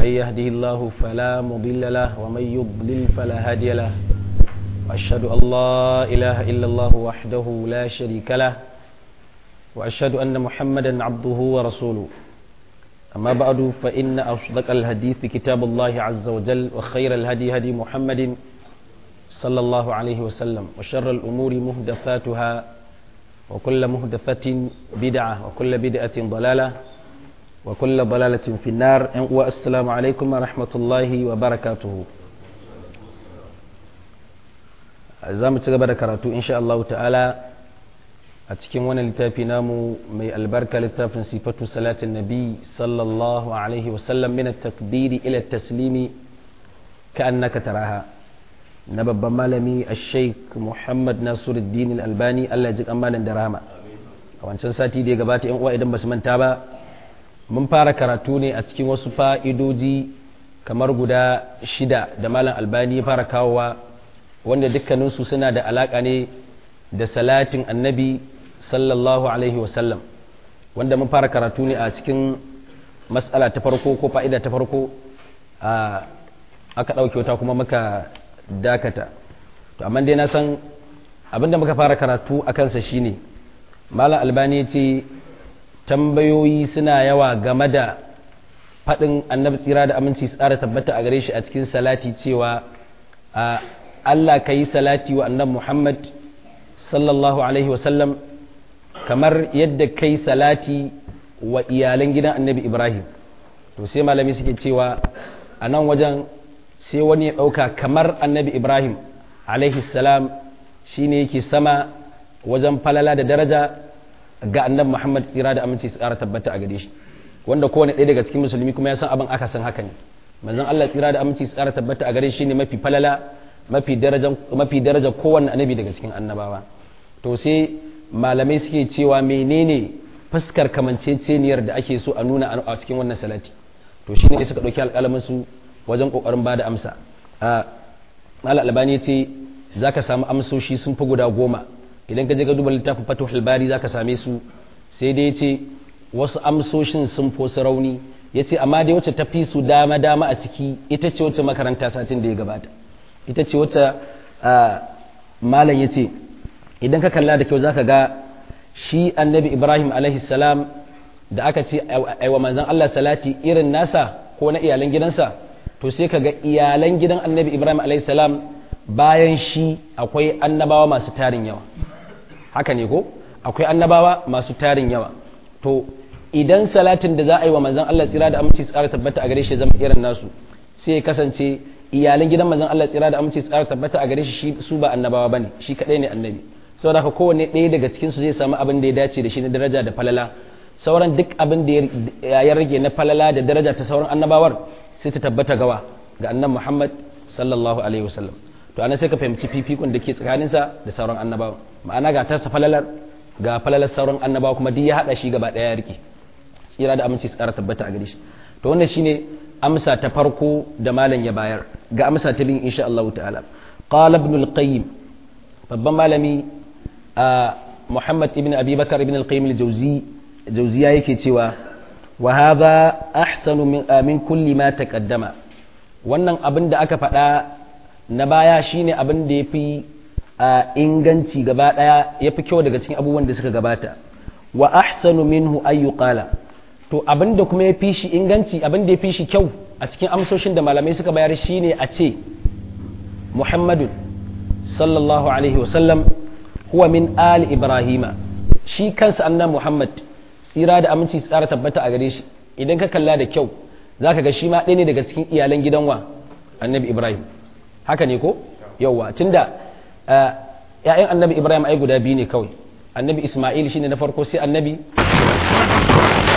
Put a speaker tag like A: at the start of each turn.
A: من يهده الله فلا مضل له ومن يضلل فلا هادي له وأشهد أن لا إله إلا الله وحده لا شريك له وأشهد أن محمدا عبده ورسوله أما بعد فإن أصدق الحديث كتاب الله عز وجل وخير الهدي هدي محمد صلى الله عليه وسلم وشر الأمور مهدفاتها وكل مهدفة بدعة وكل بدعة ضلالة وكل ضلالة في النار والسلام عليكم ورحمة الله وبركاته za mu ci gaba da karatu insha Allah ta'ala a cikin wani littafi namu mai albarka littafin sifatu salatin nabi sallallahu alaihi wasallam min takbiri ila taslimi ka annaka taraha na babban malami a sheik muhammad nasiruddin albani Allah ya ji malam da rama a wancan sati da ya gabata yan uwa idan ba su manta ba mun fara karatu ne a cikin wasu fa'idoji kamar guda shida da malam albani ya fara kawowa wanda dukkaninsu suna da alaƙa ne da salatin annabi sallallahu alaihi wasallam wanda mun fara karatu ne a cikin matsala ta farko ko fa'ida ta farko a aka ɗauke wata kuma muka dakata to amma dai na san abinda muka fara karatu a kansa shine malam albani ce tambayoyi suna yawa game da faɗin annabi tsira da aminci tsara tabbata a gare shi a cikin salati cewa a Allah ka yi salati wa annan Muhammad sallallahu Alaihi wasallam kamar yadda ka yi salati wa iyalan gidan annabi Ibrahim to sai malami suke cewa a nan wajen sai wani ya ɗauka kamar annabi Ibrahim alaihi salam shi ne yake sama wajen falala da daraja ga annabi Muhammad tsira da aminci su ƙara tabbata a gare shi wanda kowane ɗaya daga cikin musulmi kuma ya san abin aka san haka ne manzon Allah tsira da aminci su ƙara tabbata a gare shi ne mafi falala mafi daraja kowanne annabi daga cikin annabawa to sai malamai suke cewa menene fuskar kamanceceniyar da ake so a nuna a cikin wannan salati to shine suka ɗauki alƙalamin su wajen ƙoƙarin ba da amsa a mala albani ce za ka samu amsoshi sun fi guda goma idan ka je ka duba littafin fatuhul bari za ka same su sai dai ce wasu amsoshin sun fi wasu rauni ya ce amma dai wacce ta fi su dama dama a ciki ita ce wacce makaranta satin da ya gabata ita ce wata malam ya ce idan ka kalla da kyau za ka ga shi annabi ibrahim salam da aka ce aiwa manzan allah salati irin nasa ko na iyalan gidansa to sai ka ga iyalan gidan annabi ibrahim salam bayan shi akwai annabawa masu tarin yawa haka ne ko akwai annabawa masu tarin yawa to idan salatin da za a yi wa manzan allah tsira da aminci tsara tabbata a gare shi zama irin nasu sai ya kasance iyalan gidan manzon Allah tsira da aminci tsara tabbata a gare shi su ba annabawa bane shi kadai ne annabi saboda haka kowanne ɗaya daga cikin su zai samu abin da ya dace da shi na daraja da falala sauran duk abin da ya rage na falala da daraja ta sauran annabawar sai ta tabbata gawa ga annan Muhammad sallallahu alaihi wasallam to anan sai ka fahimci fifikon da ke tsakaninsa da sauran annabawa ma'ana ga tasa falalar ga falalar sauran annabawa kuma duk ya hada shi gaba ɗaya ya rike tsira da aminci tsara tabbata a gare shi to wannan shine amsa ta farko da malam ya bayar ga amsa ta bin insha Allah ta'ala qala ibn al-qayyim babban malami Muhammad ibn Abi Bakar ibn al-Qayyim al-Jawzi Jawziya yake cewa wa hadha ahsanu min min kulli ma taqaddama wannan abin da aka faɗa na baya shine abin da yafi inganci gaba daya yafi kyau daga cikin abubuwan da suka gabata wa ahsanu minhu ayyuqala to abin da kuma ya fi shi inganci abin da ya fi shi kyau a cikin amsoshin da malamai suka bayar shi ne a ce muhammadun sallallahu alaihi wasallam huwa min ali ibrahima shi kansa annan muhammad tsira da aminci tsara tabbata a gare shi idan ka kalla da kyau za ka ga shi ma ɗaya ne daga cikin iyalan gidan wa annabi ibrahim haka ne ko yauwa tunda ‘ya'yan annabi ibrahim ai guda biyu ne kawai annabi isma'il shine na farko sai annabi